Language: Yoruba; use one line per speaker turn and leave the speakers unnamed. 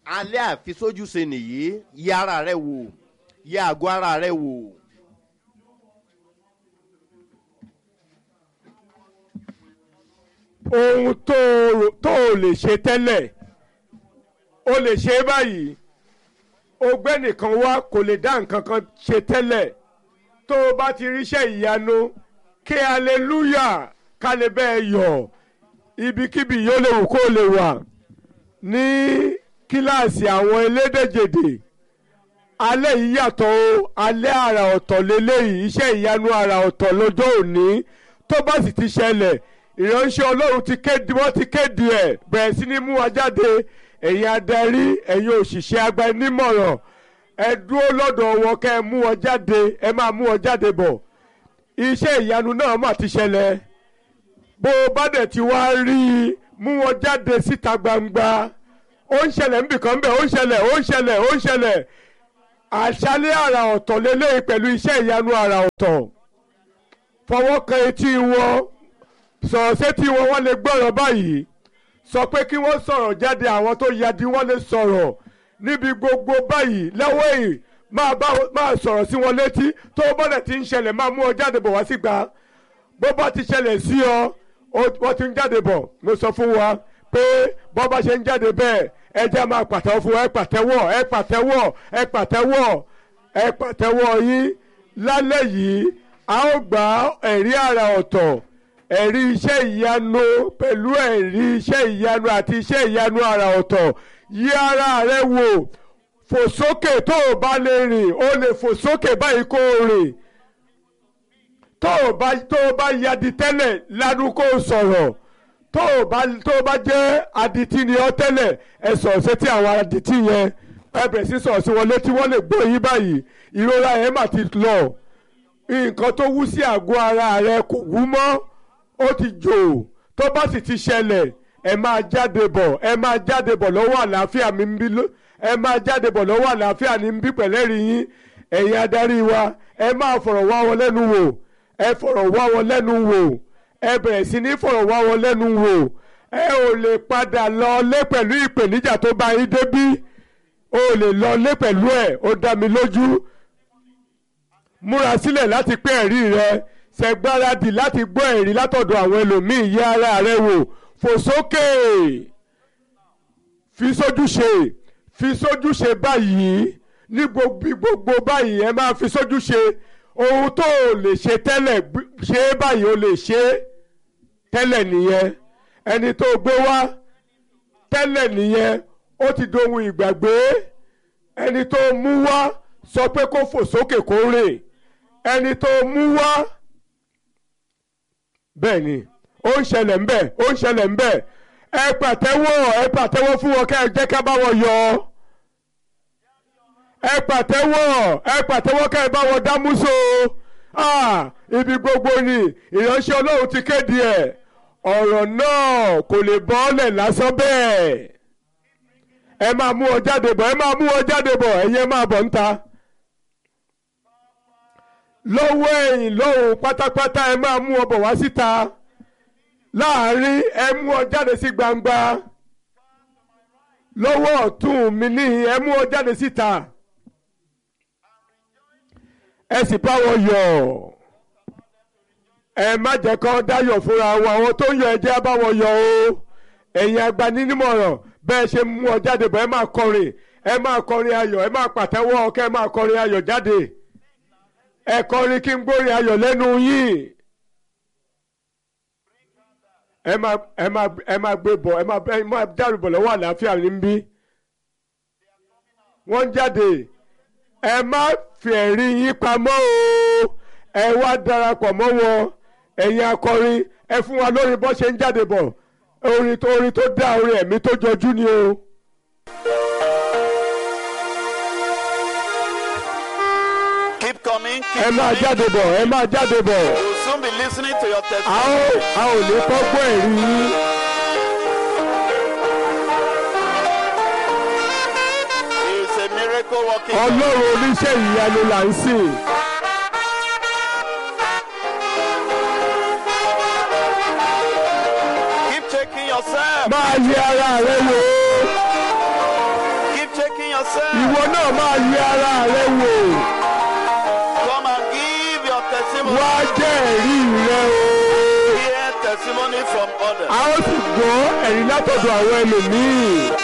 alẹ́ àfisójúṣe nìyí yẹ ara rẹ wò yẹ àgọ́ ara rẹ wò.
ohun tó o tó o lè ṣe tẹ́lẹ̀ o lè ṣe é báyìí ọgbẹ́ nìkan wá kò lè dá nǹkan kan ṣe tẹ́lẹ̀ tó o bá ti ríṣẹ́ ìyanu kí aleluya ká lè bẹ́ẹ̀ yọ̀ ibikíbi yóò lè wù kó o lè wà ní kíláàsì àwọn elédèjèdè alẹ́ yìí yàtọ̀ o alẹ́ àrà ọ̀tọ̀ lélẹ́yìí iṣẹ́ ìyanu àrà ọ̀tọ̀ lọ́jọ́ òní tó bá sì ti ṣẹlẹ̀ ìránṣẹ́ ọlọ́run ti kéde wọ́n ti kéde ẹ̀ bẹ̀rẹ̀ sí ní mú wa jáde ẹ̀yin adarí ẹ̀yin òṣìṣẹ́ agbanímọ̀ràn ẹ dúró lọ́dọ̀ wọn kẹ́ ẹ mú wọn jáde ẹ máa mú wọn jáde bọ̀ iṣẹ́ ìyanu náà mà ti ṣẹlẹ̀ bó o bá dẹ̀ ti wá rí i mú wọn jáde síta gbangba ó ń ṣẹlẹ̀ níbìkan bẹ́ẹ̀ ó ń ṣẹlẹ̀ ó ń ṣẹlẹ̀ ó ń ṣẹlẹ̀ àṣálẹ́ àrà ọ̀tọ̀ lélẹ́yìn pẹ̀lú iṣẹ́ ìyanu àrà ọ̀tọ̀ fọwọ́ kan etí wọn sọ̀rọ̀ sétí wọn wọ́n lè gbọ́rọ̀ báyìí sọ pé kí wọ́n sọ̀rọ̀ jáde àwọn tó yadi wọ́n lè sọ̀rọ̀ níbi gbogbo báyìí lọ́wọ́ èyí máa bá máa sọ̀rọ̀ sí wọn létí tó bọ́dẹ̀ ti ń ṣẹlẹ̀ máa mú ọ jáde bọ̀ wá sígbà bó bá ti ṣẹlẹ̀ sí ọ wọ́n ti ń jáde bọ̀ mo sọ fún wa pé bọ́ bá ṣe ń jáde bẹ́ẹ̀ ẹ jẹ́ máa pàtẹ́wọ́ fún wa ẹ pàtẹ́wọ́ ẹ pàtẹ́wọ́ ẹ pàtẹ́wọ́ ẹ pàtẹ́wọ́ yín lálẹ́ yìí a ó gba ẹ̀rí àrà ọ̀tọ̀ ẹ̀rí iṣẹ́ ìyanu pẹ̀lú ẹ̀rí iṣẹ́ ìyanu àti iṣẹ́ ìyanu àrà ọ̀tọ̀ yí ara rẹ wò fò sókè tó o bá lè rìn o lè fò sókè báyìí kó o rìn tó o bá tó o bá yadi tẹ́lẹ̀ lanu kó o sọ̀rọ̀ tó o bá tó o bá jẹ́ adití ni ọ́ tẹ́lẹ̀ ẹ sọ̀rọ̀ sétí àwọn adití yẹn ẹ bẹ̀rẹ̀ sí sọ̀rọ̀ sí wọn létí wọ́n lè gbọ́ yín báyìí ìrora yẹn mà ti lọ nǹkan tó wú sí àgọ́ ara rẹ kò wú mọ́ ó ti jò tó bá sì ti ṣẹlẹ̀ ẹ máa jáde bọ̀ ẹ máa jáde bọ̀ lọ́wọ́ àlàáfíà mi ń bí ẹ máa jáde bọ̀ lọ́wọ́ àlàáfíà ní ń bí pẹ̀lẹ́rì yín ẹ̀yin adarí wa ẹ máa fọ̀rọ̀ wá wọn lẹ́nu wò ẹ fọ̀rọ̀ wá wọn lẹ́nu wò ẹ bẹ̀rẹ̀ sí ní fọ̀rọ̀ wá wọn lẹ́nu wò ẹ ò lè padà lọ lé pẹ̀lú ìpèníjà tó bá yín débí o lè lọ lé pẹ̀lú ẹ̀ ó dá mi lójú múra sílẹ̀ láti pé ẹ̀rí rẹ ṣẹ̀gbáradì láti gbọ́ ẹ̀rí látọ̀dọ̀ àwọn ẹlòmíì yẹ ara rẹ wò fò sókè fi sójúṣe fi sójúṣe báyìí ní gbogbo báyìí ẹ máa fi sójúṣe ohun tó o lè ṣe tẹ́lẹ̀ ṣe é báyìí o lè ṣe é tẹ́lẹ̀ nìyẹn ẹni tó gbé wá tẹ́lẹ̀ nìyẹn ó ti dohun ìgbàgbé ẹni tó mú wá sọ pé kó fò sókè kó rìn ẹni tó mú wá bẹ́ẹ̀ ni ó ń ṣẹlẹ̀ ńbẹ̀ ó ń ṣẹlẹ̀ ńbẹ̀ ẹ pàtẹ́wọ́ ẹ pàtẹ́wọ́ fún wọn kẹ́ ẹ jẹ́ ká bá wọn yọ ẹ pàtẹ́wọ́ ẹ pàtẹ́wọ́ kẹ́ ẹ bá wọn dámúso ibi gbogbo ni ìránṣẹ́ ọlọ́run ti kéde ẹ̀ ọ̀rọ̀ náà kò lè bọ́ọ̀lẹ̀ lásán bẹ́ẹ̀ ẹ máa mú wọn jáde bọ̀ ẹ máa mú wọn jáde bọ̀ ẹ̀yin máa bọ̀ ń ta lọ́wọ́ ẹ̀yìn lọ́hùn pátápátá ẹ máa mú wọn bọ̀ wá síta láàrin ẹ mú wọn jáde sí gbangba lọ́wọ́ ọ̀tún mi níhìn ẹ mú wọn jáde síta ẹ sì bá wọn yọ̀ ẹ má jẹ́ kán dáyọ̀ fúnra wọn àwọn tó ń yọ̀ ẹ jẹ́ bá wọn yọ̀ o ẹ̀yin agbanímọ̀ràn bẹ́ẹ̀ ṣe mú wọn jáde bọ̀ ẹ máa kọrin ẹ máa kọrin ayọ̀ ẹ máa pàtẹ́wọ́ kẹ́ ẹ máa kọrin ayọ̀ jáde ẹ kọrin kí n gbórin ayọ̀ lẹ́nu yín ẹ máa ẹ máa ẹ máa gbé bọ̀ ẹ máa ẹ máa dàrú bọ̀ lọ́wọ́ àlàáfíà níbí wọ́n ń jáde ẹ má fi ẹ̀rí yín pamọ́ o ẹ wá darapọ̀ mọ́ wọn ẹ̀yin akọrin ẹ fún wa lórí bó ṣe ń jáde bọ̀ orin tó orin tó dá orin ẹ̀mí tó jọjú ni o.
Keep coming. Keep
ẹ máa
coming.
jáde bọ̀ ẹ máa jáde bọ̀
We'll soon be listening to your
a ó
testimony.
a ò lè kọ́gbọ́ ẹ̀rí yín.
He is a miracle working. God.
ọlọ́run oníṣẹ́ ìyanu là ń sìn.
Keep checking yourself.
máa yẹ ara rẹ wò ó.
Keep
náà máa yẹ ara rẹ wò
Come and give your testimony.
wá jẹ́ ẹ̀rí rẹ o
Hear testimony from others.
a ó sì gbọ́ ẹ̀rí látọ̀dọ̀ àwọn ẹlòmíì